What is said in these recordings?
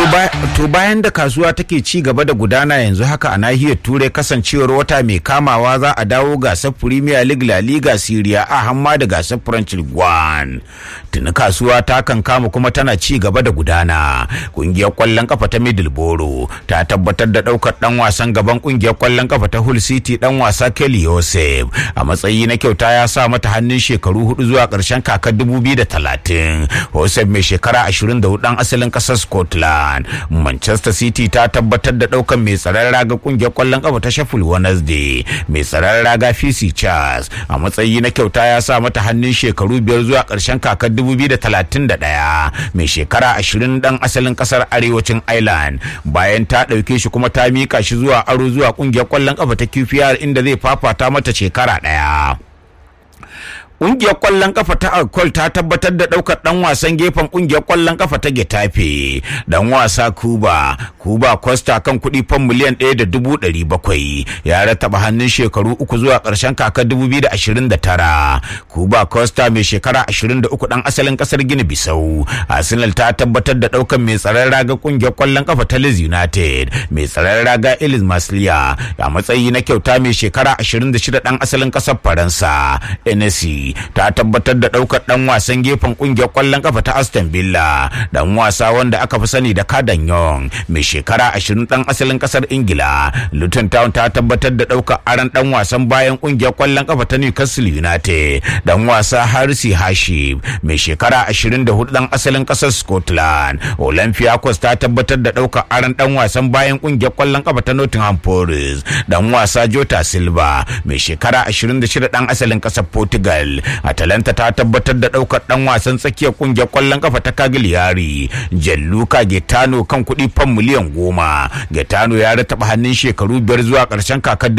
To bayan da kasuwa take ci gaba da gudana yanzu haka a nahiyar turai kasancewar wata mai kamawa za a dawo gasar Premier League La Liga Syria a hamma da gasar French League One. Tuni kasuwa ta kan kama kuma tana ci gaba da gudana. Kungiyar kwallon kafa ta Middlesbrough ta tabbatar da daukar dan wasan gaban kungiyar kwallon kafa ta Hull City dan wasa Kelly Joseph a matsayi na kyauta ya sa mata hannun shekaru hudu zuwa karshen kakar 2030. Joseph mai shekara 24 dan asalin kasar Scotland. Manchester City ta tabbatar da daukan mai tsaron raga kungiyar kwallon kafa ta Sheffield Wednesday mai tsaron raga Fisi Charles a matsayi na kyauta ya sa mata hannun shekaru biyar zuwa karshen kakar 2031 mai shekara 20 dan asalin kasar arewacin Ireland bayan ta dauke shi kuma ta mika shi zuwa aro zuwa kungiyar kwallon kafa ta QPR inda zai fafata mata shekara daya. Ƙungiyar ƙwallon kafa ta Alkol ta tabbatar da ɗaukar ɗan wasan gefen ƙungiyar ƙwallon kafa ta Getafe. Ɗan wasa Kuba, Kuba Costa kan kuɗi fan miliyan ɗaya da dubu ɗari bakwai. Ya rataba hannun shekaru uku zuwa ƙarshen kakar dubu biyu da ashirin da tara. Kuba Costa mai shekara ashirin da uku ɗan asalin ƙasar Gini Bisau. Arsenal ta tabbatar da ɗaukar mai tsaron raga ƙungiyar ƙwallon kafa ta Leeds United. Mai tsaron raga Elis Masliya a matsayi na kyauta mai shekara ashirin da shida ɗan asalin ƙasar Faransa. NSC ta tabbatar da daukar dan wasan gefen kungiyar kwallon kafa ta Aston Villa dan wasa wanda aka fi sani da Kadan Young mai shekara 20 dan asalin kasar Ingila Luton Town ta tabbatar da daukar aran dan wasan bayan kungiyar kwallon kafa ta Newcastle United dan wasa Harisi Hashim mai shekara 24 dan asalin kasar Scotland Olympiacos ta tabbatar da daukar aran dan wasan bayan kungiyar kwallon kafa ta Nottingham Forest dan wasa Jota Silva mai shekara 26 dan asalin kasar Portugal Atalanta ta tabbatar da daukar dan wasan tsakiyar kungiyar kwallon kafa ta Cagliari Gianluca Getano kan kuɗi fan miliyan goma. Getano ya rataba hannun shekaru biyar zuwa ƙarshen kakar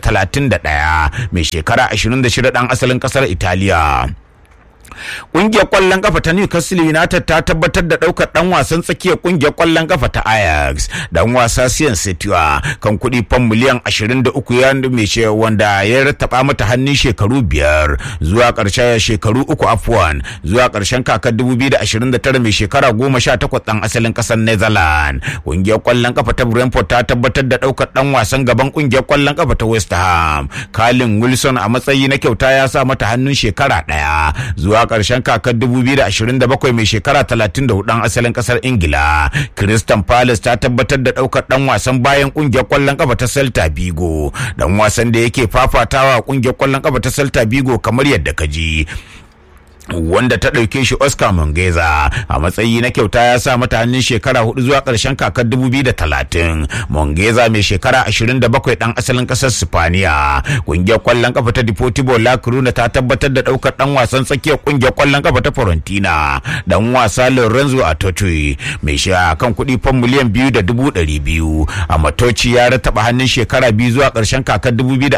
2031 mai shekara 26 dan asalin ƙasar Italiya. Ƙungiyar ƙwallon kafa ta Newcastle United ta tabbatar da ɗaukar ɗan wasan tsakiyar ƙungiyar ƙwallon kafa ta Ajax dan wasa Sian Setua kan kuɗi fan miliyan 23 ya mai ce wanda ya rattaba mata hannun shekaru biyar zuwa ƙarshen shekaru uku afwan zuwa ƙarshen kakar 2029 mai shekara 18 ɗan asalin ƙasar Netherlands. Ƙungiyar ƙwallon kafa ta Brentford ta tabbatar da ɗaukar ɗan wasan gaban ƙungiyar ƙwallon kafa ta West Ham. Colin Wilson a matsayi na kyauta ya sa mata hannun shekara ɗaya zuwa karshen kakar 2027 mai shekara 34 dan asalin kasar ingila Crystal Palace ta tabbatar da daukar dan wasan bayan kungiyar kwallon kafa ta Celta Vigo dan wasan da yake fafatawa kungiyar kwallon kafa ta Celta Vigo kamar yadda ka ji wanda ta ɗauke shi Oscar Mongeza a matsayi na kyauta ya sa mata hannun shekara hudu zuwa ƙarshen kakar 2030 Mongeza mai shekara 27 ɗan asalin ƙasar Sipaniya ƙungiyar ƙwallon kafa ta Deportivo La Coruna ta tabbatar da ɗaukar ɗan wasan tsakiyar ƙungiyar ƙwallon kafa ta Fiorentina ɗan wasa Lorenzo Atoche mai shi kan kuɗi fan miliyan biyu da dubu ɗari biyu a matoci ya rataba hannun shekara biyu zuwa ƙarshen kakar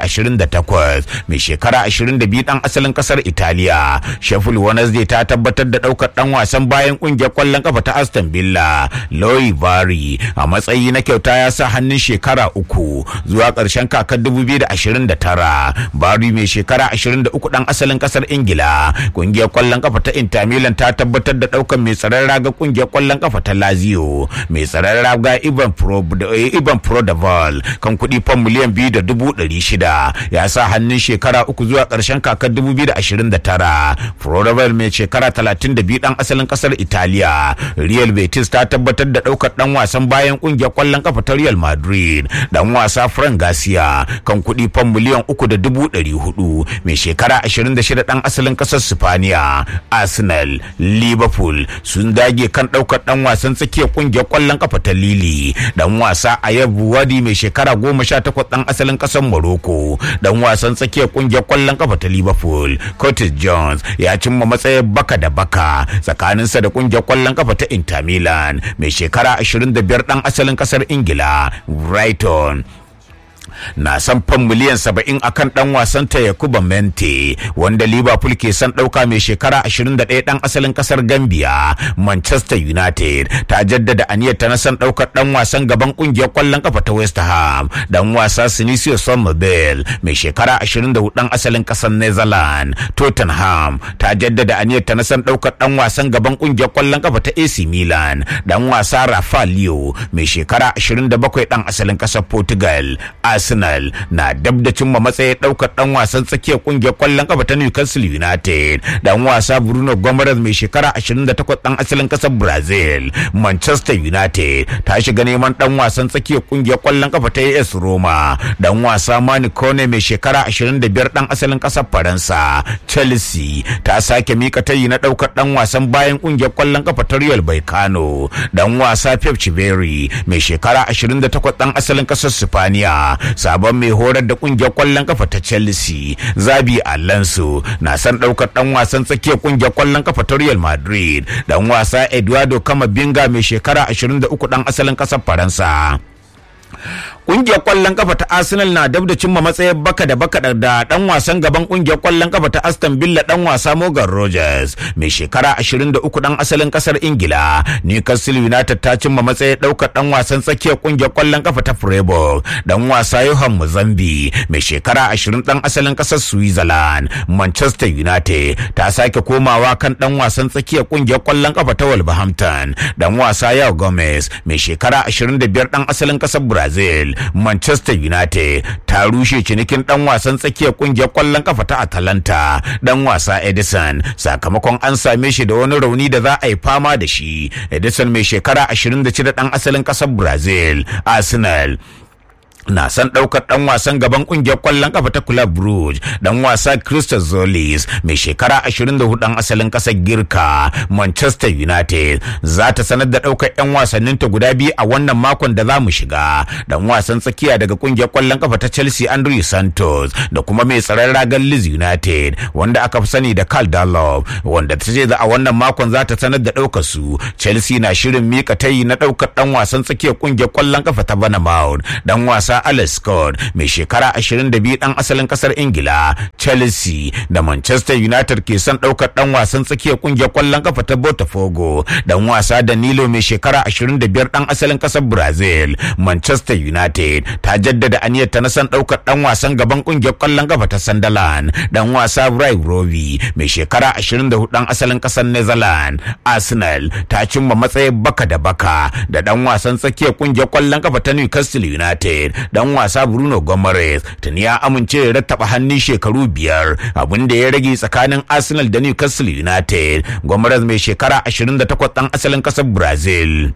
2028 mai shekara 22 ɗan asalin ƙasar Italiya Sheffield Wednesday ta tabbatar da daukar dan wasan bayan kungiyar kwallon kafa ta Aston Villa Loy Bari a matsayi na kyauta ya sa hannun shekara uku zuwa ƙarshen kakar 2029 Bari mai shekara 23 dan asalin kasar Ingila kungiyar kwallon kafa ta Inter Milan ta tabbatar da daukar mai tsaron raga kungiyar kwallon kafa ta Lazio mai tsaron raga Ivan Pro Ivan Prodaval kan kuɗi fan miliyan biyu da dubu ɗari shida ya sa hannun shekara uku zuwa ƙarshen kakar 2029 Prodaval mai shekara 32 dan asalin kasar Italiya. Real Betis ta tabbatar da daukar dan wasan bayan kungiyar kwallon kafa ta Real Madrid. Dan wasa Fran Garcia kan kuɗi fan miliyan uku da dubu ɗari hudu mai shekara 26 dan asalin kasar Sipaniya. Arsenal, Liverpool sun dage kan daukar dan wasan tsakiyar kungiyar kwallon kafa ta Lili. Dan wasa Ayab Wadi mai shekara 18 dan asalin kasar Morocco. Dan wasan tsakiyar kungiyar kwallon kafa ta Liverpool, Curtis Jones ya cimma matsayin baka da baka tsakaninsa da kungiyar kwallon kafa ta Inter Milan mai shekara 25 dan asalin kasar Ingila Brighton na san fan miliyan saba'in akan dan wasan ta Yakuba Mente wanda Liverpool ke son dauka mai shekara 21 dan asalin kasar Gambia Manchester United ta jaddada aniyar ta na son daukar dan wasan gaban kungiyar kwallon kafa ta West Ham dan wasa Sinicio Somerville mai shekara 24 dan asalin kasar Netherlands Tottenham ta jaddada aniyar ta na son daukar dan wasan gaban kungiyar kwallon kafa ta AC Milan dan wasa Rafael mai shekara 27 dan asalin kasar Portugal Arsenal na dab da cimma matsayin daukar dan wasan tsakiyar kungiyar kwallon kafa ta Newcastle United dan wasa Bruno Gomes mai shekara 28 dan asalin kasar Brazil Manchester United ta shiga neman dan wasan tsakiyar kungiyar kwallon kafa ta AS Roma dan wasa Mani Kone mai shekara 25 dan asalin kasar Faransa Chelsea ta sake mika tayi na daukar dan wasan bayan kungiyar kwallon kafa ta Real Baikano dan wasa Pep Chiberi mai shekara 28 dan asalin kasar Spaniya sabon mai horar da kungiyar kwallon kafa ta Chelsea Zabi Alonso na san daukar dan wasan tsakiyar kungiyar kwallon kafa ta Real Madrid dan wasa Eduardo Camavinga mai shekara 23 dan asalin kasar Faransa Kungiyar kwallon kafa ta Arsenal na dab da cimma matsayin baka da baka da dan wasan gaban kungiyar kwallon kafa ta Aston Villa dan wasa Morgan Rogers mai shekara 23 dan asalin kasar Ingila. Newcastle United ta cimma matsayin daukar dan wasan tsakiyar kungiyar kwallon kafa ta Freiburg dan wasa Johan Muzambi mai shekara 20 dan asalin kasar Switzerland. Manchester United ta sake komawa kan dan wasan tsakiyar kungiyar kwallon kafa ta Wolverhampton dan wasa Yao Gomez mai shekara 25 dan asalin kasar Brazil. Manchester United ta rushe cinikin dan wasan tsakiyar kungiyar kwallon kafa ta Atalanta dan wasa Edison sakamakon an same shi da wani rauni da za a yi fama da shi. Edison mai shekara 26 dan asalin kasar Brazil. Arsenal na san ɗaukar ɗan wasan gaban ƙungiyar ƙwallon ƙafa ta Club Brugge ɗan wasa Christos Zolis mai shekara 24 ɗan asalin ƙasar Girka Manchester United za ta sanar da ɗaukar 'yan wasannin ta guda biyu a wannan makon da za mu shiga ɗan wasan tsakiya daga ƙungiyar ƙwallon ƙafa ta Chelsea Andrew Santos da kuma mai tsaron ragar Leeds United wanda aka fi sani da Carl Dallow wanda ta ce a wannan makon za ta sanar da ɗaukar su Chelsea na shirin mika tayi na ɗaukar ɗan wasan tsakiyar ƙungiyar ƙwallon ƙafa ta Bournemouth ɗan wasa wasa Alex Scott mai shekara 22 dan asalin kasar Ingila Chelsea da Manchester United ke son daukar dan wasan tsakiyar kungiyar kwallon kafa ta Botafogo dan wasa Danilo mai shekara 25 dan asalin kasar Brazil Manchester United ta jaddada aniyar ta na son daukar dan wasan gaban kungiyar kwallon kafa ta Sunderland dan wasa Brian Rovi mai shekara 24 dan asalin kasar Netherlands Arsenal ta cimma matsayin baka da baka da dan wasan tsakiyar kungiyar kwallon kafa ta Newcastle United dan wasa Bruno Gomes tuni ya amince ya rattaba hannun shekaru biyar abin da ya rage tsakanin Arsenal da Newcastle United Gomes mai shekara 28 dan asalin kasar Brazil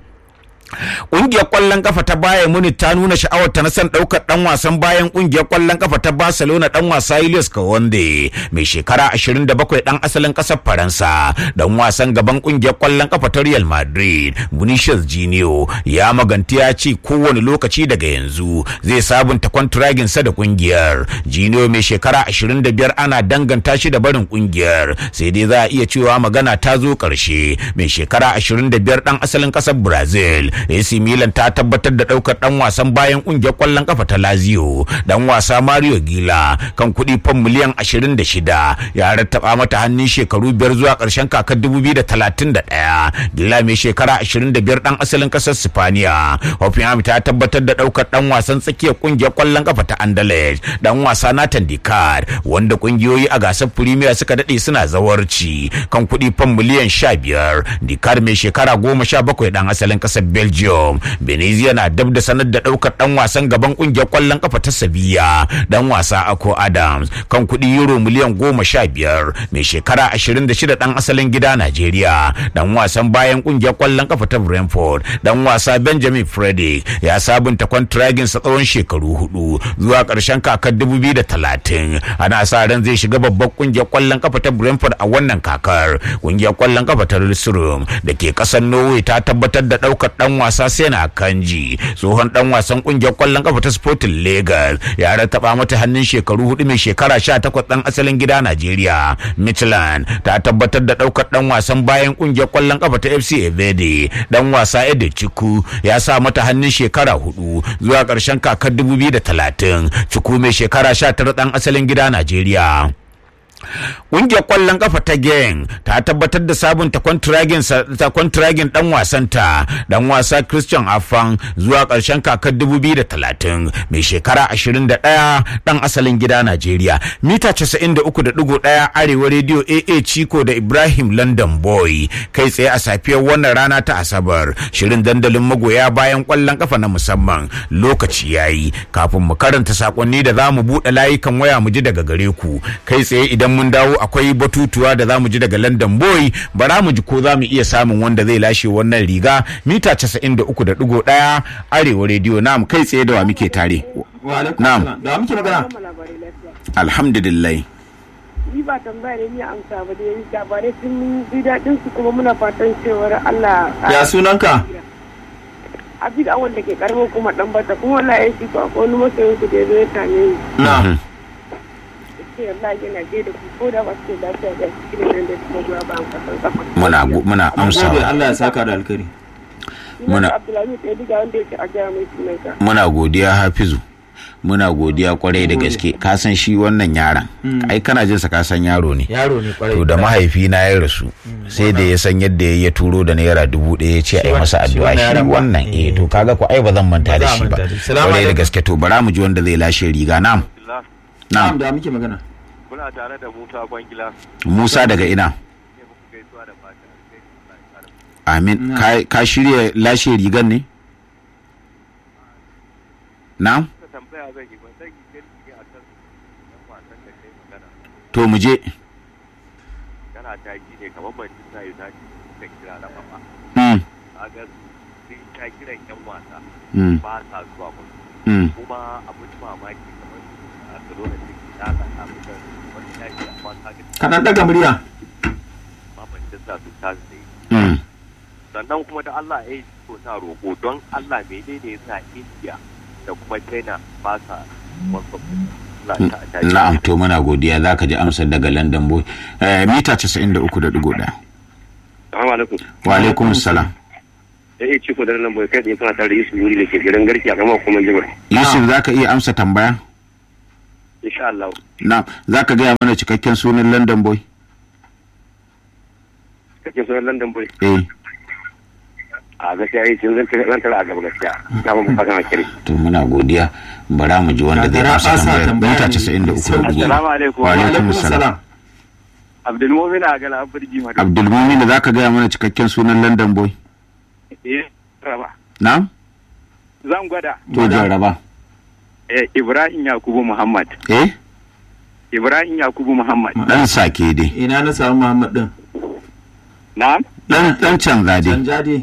Ƙungiyar ƙwallon kafa ta Bayern Munich ta nuna sha'awar ta na son ɗaukar ɗan wasan bayan ƙungiyar ƙwallon kafa ta Barcelona ɗan wasa Julius Kounde mai shekara 27 ɗan asalin ƙasar Faransa ɗan wasan gaban ƙungiyar ƙwallon kafa ta Real Madrid Vinicius Junior ya maganti ya ce kowane lokaci daga yanzu zai sabunta kwantiragin sa da ƙungiyar Junior mai shekara 25 ana danganta shi da barin ƙungiyar sai dai za a iya cewa magana ta zo ƙarshe mai shekara 25 ɗan asalin ƙasar Brazil AC Milan ta tabbatar da daukar dan wasan bayan kungiyar kwallon kafa ta Lazio dan wasa Mario Gila kan kuɗi fam miliyan 26 ya rattaba mata hannun shekaru biyar zuwa ƙarshen kakar 2031 Gila mai shekara 25 dan asalin ƙasar Spaniya Hoffenheim ta tabbatar da daukar dan wasan tsakiyar kungiyar kwallon kafa ta Anderlecht dan wasa Nathan Dikar wanda kungiyoyi a gasar Premier suka dade suna zawarci kan kuɗi fam miliyan 15 Dikar mai shekara 17 dan asalin ƙasar Belgium. Venezia na dab da sanar da daukar dan wasan gaban kungiyar kwallon kafa ta Sevilla dan wasa Ako Adams kan kuɗi euro miliyan goma sha biyar mai shekara ashirin da shida dan asalin gida Najeriya dan wasan bayan kungiyar kwallon kafa ta Brentford dan wasa Benjamin Frederick ya sabunta kwantiragin sa tsawon shekaru hudu zuwa ƙarshen kakar dubu biyu da talatin ana sa ran zai shiga babbar kungiyar kwallon kafa ta Brentford a wannan kakar kungiyar kwallon kafa ta Rilsrum da ke ƙasar Norway ta tabbatar da daukar dan dan wasa Sena Kanji tsohon dan wasan kungiyar kwallon kafa ta Sporting Lagos ya rataba mata hannun shekaru hudu mai shekara 18 dan asalin gida Najeriya Michelin ta tabbatar da daukar dan wasan bayan kungiyar kwallon kafa ta FC Evede dan wasa Ede Chiku ya sa mata hannun shekara hudu zuwa karshen kakar 2030 Chiku mai shekara 19 dan asalin gida Najeriya Ƙungiyar ƙwallon kafa ta Geng ta tabbatar da sabunta kwantiragin ɗan wasanta ɗan wasa Christian Afan zuwa ƙarshen kakar 2030 mai shekara 21 ɗan asalin gida Najeriya. Mita 93.1 Arewa Radio AA Chico da Ibrahim London Boy kai tsaye a safiyar wannan rana ta Asabar. Shirin dandalin magoya bayan ƙwallon kafa na musamman lokaci yayi kafin mu karanta sakonni da za mu buɗe layukan waya mu ji daga gare ku kai tsaye idan mun dawo akwai batutuwa da zamu ji daga London Boy bara mu ji ko zamu iya samun wanda zai lashe wannan riga mita 93.1 Arewa Radio nam kai tsaye da wa muke tare na'am da muke magana alhamdulillah ni ba tambaya ne ni amsa ba dai labarai sun ji daɗin su kuma muna fatan cewar Allah ya sunanka abin awon da ke karamin kuma dan bata kuma wallahi shi ko akwai wani masoyin ku da ya zo ya same ni na ce wallahi yana je da ku ko da ba su da lafiya da shi ne nan da kuma goya ba an kasan kafa muna muna gode amsawa Allah ya saka da alkhairi Muna- Abdullahi ya diga wanda yake a gaya mai sunanka muna godiya Hafizu muna godiya kwarai da gaske ka san shi wannan yaron ai kana jin sa ka san yaro ne yaro ne kwarai to da mahaifina ya rasu sai da ya san yadda ya turo da naira dubu ɗaya ya ce a yi masa shi addu'a wannan shi yaron ba. wannan eh to kaga ko ai ba zan manta Ba da za a shi ba manta da shi. Salamu kwarai da alaikum. gaske to bara mu ji wanda zai lashe riga na'am na'am na'am da muke magana Kuna tare da Musa Kwangila Musa daga ina ne muku gaisuwa da fata alheri. Allah ya kare ku. amin Ka- ka shirya lashe rigan ne na'am Kuka tambaya zan yi ba zan yi girki ne a kan yan wasan da kai magana. to mu je Kana taki ne kamar Manchester United suka kira da papa. Mm, Kaga sun ta kiran yan wasa mm, ba sa zuwa ba. mm. Kuma abin mamaki kamar Barcelona da ke da ka samu da wani yaki amma kaga kaɗan ɗaga murya ma Manchester su ta zai. Mm. Sannan kuma da Allah ya yi so na roƙo don Allah menene ya sa India da kuma China ba sa wasu Allah ta ta na'am to muna godiya za ka ji amsar daga london boy Eh, mita 93.1 Assalamu alaikum. wa alaikum salam Da iya ciko da nan bai kai da kuna tare da Yusuf Yuri da ke gidan garki a gama kuma jibar. yusuf za ka iya amsa tambaya Insha Allah. na'am za ka gaya mana cikakken sunan london boy Kake sunan London boy. eh A gaskiya yi cin zan zan tara a gaba gaskiya. Na ba mu fata na kire. to muna godiya bara mu ji wanda zai Gagara amsa ɓasa tambayar tambaya mita ne. 93.1 Assalamu alaikum. Wa alaikum alaikum salam. salam Abdulmumin a gala Abirji Madu. abdulmumin za ka gaya mana cikakken sunan london boy Eh, raba. na'am Zan gwada. to jarraba Eh, Ibrahim Yakubu Muhammad. eh Ibrahim Yakubu Muhammad. dan sake dai ina na samu Muhammad din Na'am. dan dan canza dai canja dai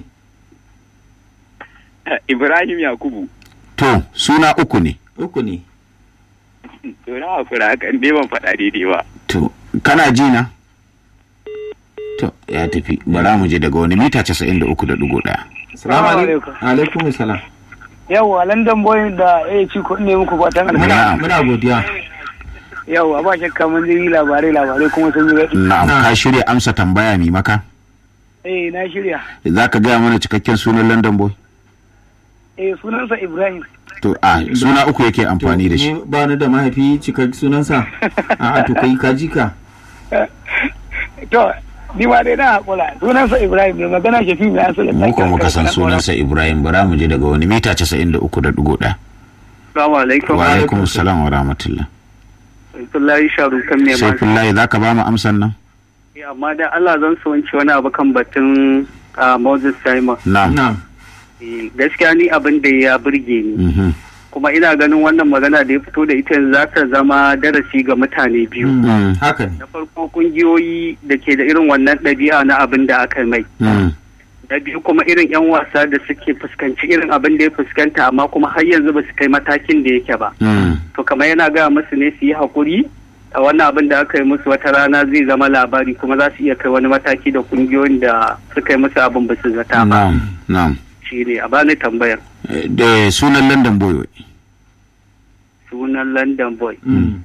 Eh, Ibrahim Yakubu. to suna uku ne uku ne To na hakura haka in dai ban faɗa daidai ba. to kana ji na to ya tafi bara mu je daga wani mita 93.1 salamu alaikum alaikum salam yawa London boy da ya ci ko ne muku fatan alheri muna muna godiya yawa ba shakka mun ji labarai labarai kuma sun yi daɗi na'am ka shirya amsa tambaya mi maka eh na shirya za ka gaya mana cikakken sunan london boy eh sunansa Ibrahim to a suna uku yake amfani da shi Ni ba ni da mahaifi cikak sunansa a to kai ka ji ka to ni ma dai na hakura sunansa Ibrahim mai magana shafi mai asali mu ko muka san sunansa ibrahim bara mu je daga wani mita 93.1 Assalamu alaikum. wa alaikum salam wa rahmatullah Abdullahi Sharu kan ne sai fillahi za ka ba mu amsan nan Amma dan Allah zan so wanci wani abu kan batun ah, Moses Simon. na'am na'am Eh, Gaskiya ni abin da ya burge ni. Mhm. kuma ina ganin wannan magana da ya fito da ita za ta zama darasi ga mutane biyu. Mm. haka ne Na farko kungiyoyi da ke da irin wannan ɗabi'a na abin da aka mai. Mm. Na biyu kuma irin 'yan wasa da suke fuskanci irin abin da ya fuskanta amma kuma har yanzu ba su kai matakin da yake ba. Mm. To kamar yana gaya musu ne su yi haƙuri a wannan abin da aka yi musu wata rana zai zama labari kuma za su iya kai wani mataki da kungiyoyin da suka yi musu abin ba su zata ba. na'am na'am shi ne a bani tambayar Eh, da sunan london boy wai. sunan london boy Mm.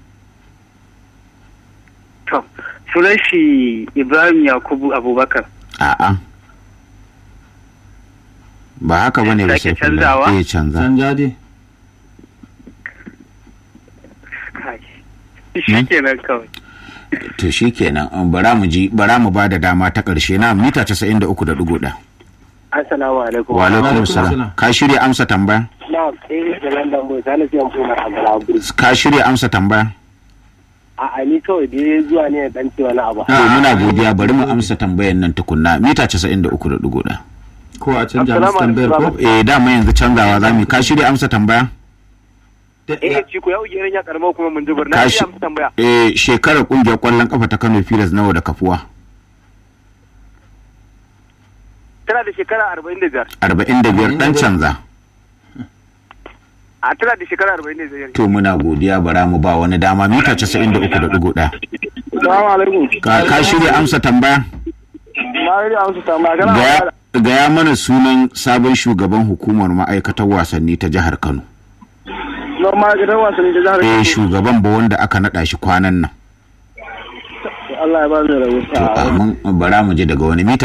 to sunan shi ibrahim yakubu abubakar a'a ba haka bane ba Sake sai fulla. canzawa? eh canza Canja dai. Kai. shi kenan kawai to shikenan um, bara mu ji bara mu ba da dama ta karshe na mita 93.1 assalamu alaikum wa alaikum alaikum salam salam. ka shirya amsa tambaya na eh da london boy sai na siyan kuma a ka shirya amsa tambaya a ni kawai da zuwa ne dan cewa na abu to muna godiya bari mu amsa tambayan nan tukunna mita 93.1 Ko a canja musu tambayar ko? eh dama yanzu canzawa za mu yi. ka shirya amsa tambaya eh ci ko ya uge ya karamar kuma mun zubar na Kashi- iya amsa tambaya eh shekarar kungiyar kwallon kafa ta Kano Pilas nawa da kafuwa tana da shekara 45 45 dan canza a tana da shekara 45 to muna godiya bara mu ba wani dama mita 93.1 assalamu alaikum ka ka shirya amsa tambaya na yi amsa tambaya gaya gaya mana sunan sabon shugaban hukumar ma'aikatar wasanni ta jihar Kano normal gidan wasanni da jihar eh shugaban ba wanda aka nada shi kwanan nan Allah ya ba mu rabu to amin bara mu je daga wani mita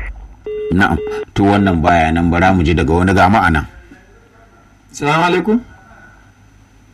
93 na'am to wannan baya nan bara mu je daga wani ga ma'ana Salamu alaikum.